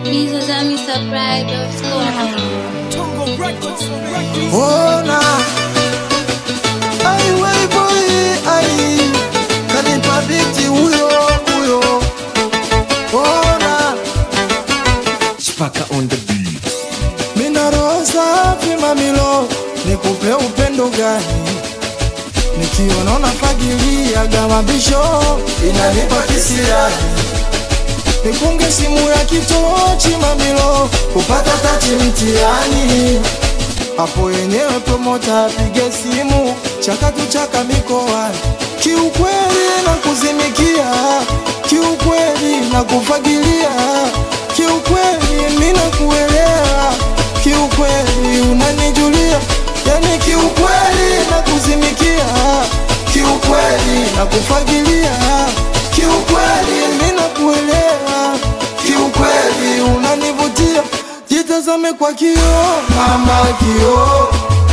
Ona ai wei boy ai kanipa biti huyo huyo Ona Spaka on the beat. mina roho safi mamilo nikupe upendo gani nikiona unafagilia gamabisho inanipa kisirani nikunge simu ya kitochi mamilo kupata tati mtiani hapo yenyewe promota apige simu chakatu chaka mikoani kiukweli na kuzimikia kiukweli na kufagilia kiukweli mina kuelewa kiukweli unanijulia yani kiukweli na kuzimikia kiukweli na kufagilia kiukweli mina kuelewa kiukweli unanivutia jitazame kwa kio mama kio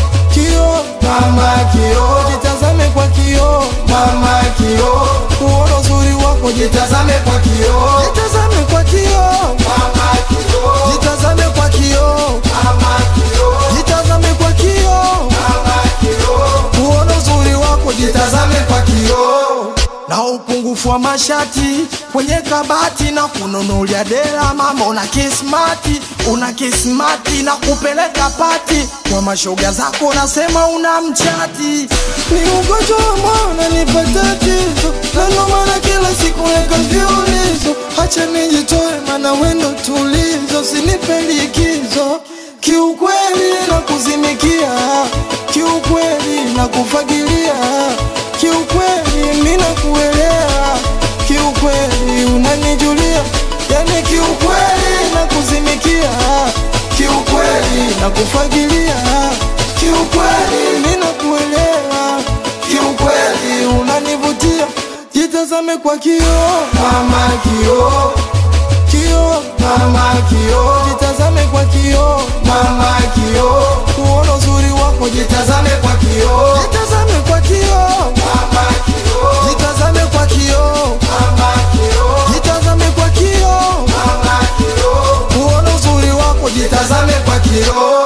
kio mama kio jitazame kwa kio mama kio uona uzuri wako jitazame kwa kio jitazame kwa kio mama kio jitazame kwa kio mama kio jitazame kwa kio mama kio uona uzuri wako jitazame kwa kio na upungufu wa mashati kwenye kabati na kununulia dela mama una kismati una kismati na kupeleka pati kwa mashoga zako unasema una mchati ni ugonjwa wa mwana nipa tatizo na ndo maana kila siku weka viulizo hacha nijitoe mana wendo tulizo sinipe likizo kiukweli na kuzimikia kiukweli na kufagilia kiukweli mina kuelewa kiukweli unanijulia yani kiukweli na kuzimikia kiukweli na kufagilia kiukweli mina kuelewa kiukweli unanivutia jitazame kwa kio mama kio kio mama kio jitazame kwa kio mama kio kuona uzuri wako jitazame kwa kio jitazame kwa kio mama kio jitazame kwa kio mama kio jitazame kwa kio mama kio kuona uzuri wako jitazame kwa kio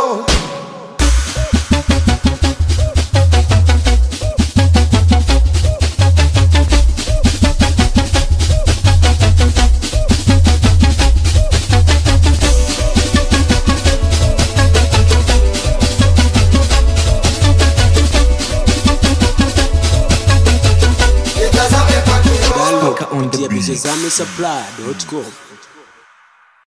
jitazame kwa kio Spaka on the kupitia beat. bizozame supply.com